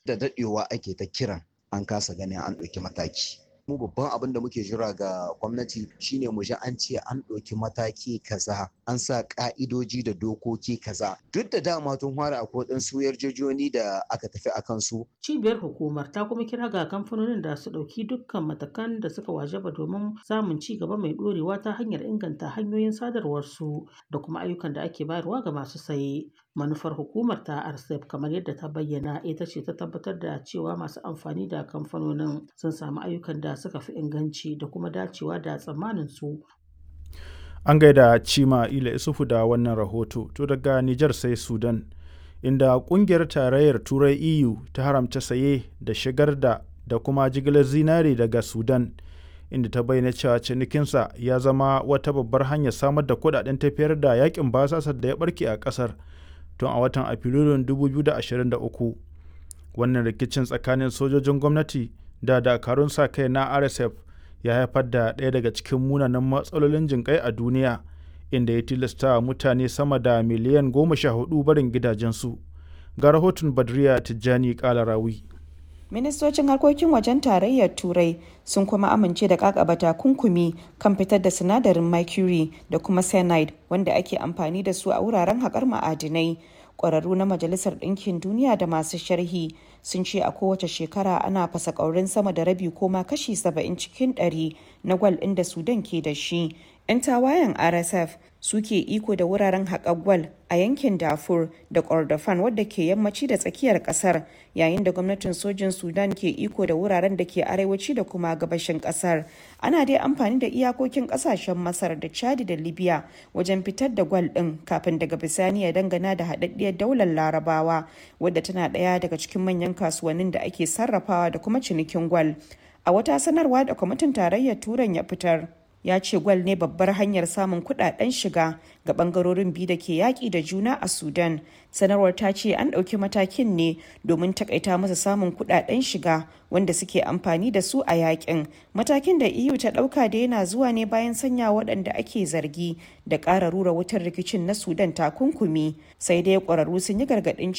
da daɗewa ake ta kiran an kasa ganin an ɗauki mataki mu babban abin da muke jira ga gwamnati shine mu ji an ce an ɗauki mataki kaza an sa ƙa'idoji da dokoki kaza duk da dama tun fara akwai ɗansu yarjejoni da aka tafi a kansu. cibiyar hukumar ta kuma kira ga kamfanonin da su ɗauki dukkan matakan da suka wajaba domin samun ci gaba mai ɗorewa ta hanyar inganta hanyoyin sadarwarsu da kuma ayyukan da ake bayarwa ga masu saye manufar hukumar ta rcep kamar yadda ta bayyana ita ce ta tabbatar da cewa masu amfani da kamfanonin sun samu ayyukan da suka fi inganci da kuma dacewa da tsammanin su an gaida cima ila isufu da wannan rahoto to daga nijar sai sudan inda kungiyar tarayyar turai eu ta haramta saye da shigar da da kuma jigilar zinare daga sudan inda ta bayyana cewa cinikinsa ya zama wata babbar hanyar samar da kudaden tafiyar da yakin basasar da ya barke a kasar tun a watan afrilun 2023 wannan rikicin tsakanin sojojin gwamnati da dakarun sa kai na rsf ya haifar da ɗaya daga cikin munanan matsalolin jinƙai a duniya inda ya tilasta mutane sama da miliyan goma sha hudu barin gidajensu ga rahoton badriya tijjani kalarawi ministocin harkokin wajen tarayyar turai sun kuma amince da kakaba takunkumi kan fitar da sinadarin mercury da kuma cyanide wanda ake amfani da su a wuraren haƙar ma'adinai ƙwararru na majalisar ɗinkin duniya da masu sharhi sun ce a kowace shekara ana fasa ƙaurin sama da rabi ko ma kashi 70 cikin 100 na gwal ɗin da sudan ke da shi 'yan tawayen rsf suke iko da wuraren haƙar gwal a yankin dafur da kordofan wadda ke yammaci da tsakiyar ƙasar yayin da gwamnatin sojin sudan ke iko da wuraren da ke arewaci da kuma gabashin ƙasar ana dai amfani da iyakokin ƙasashen masar da chadi da libya wajen fitar da gwal ɗin kafin daga bisani ya dangana da haɗaɗɗiyar daular larabawa wadda tana ɗaya daga cikin manyan kasuwannin da ake sarrafawa da kuma cinikin gwal a wata sanarwa da kwamitin tarayyar turan ya fitar ya ce gwal ne babbar hanyar samun kudaden shiga ga bangarorin biyu da ke yaƙi da juna a sudan sanarwar ta ce an ɗauki matakin ne domin takaita masa samun kudaden shiga wanda suke amfani da su a yakin matakin da eu ta ɗauka da yana zuwa ne bayan sanya waɗanda ake zargi da ƙara rura wutar rikicin na sudan takunkumi sai dai ƙwararru sun yi gargaɗin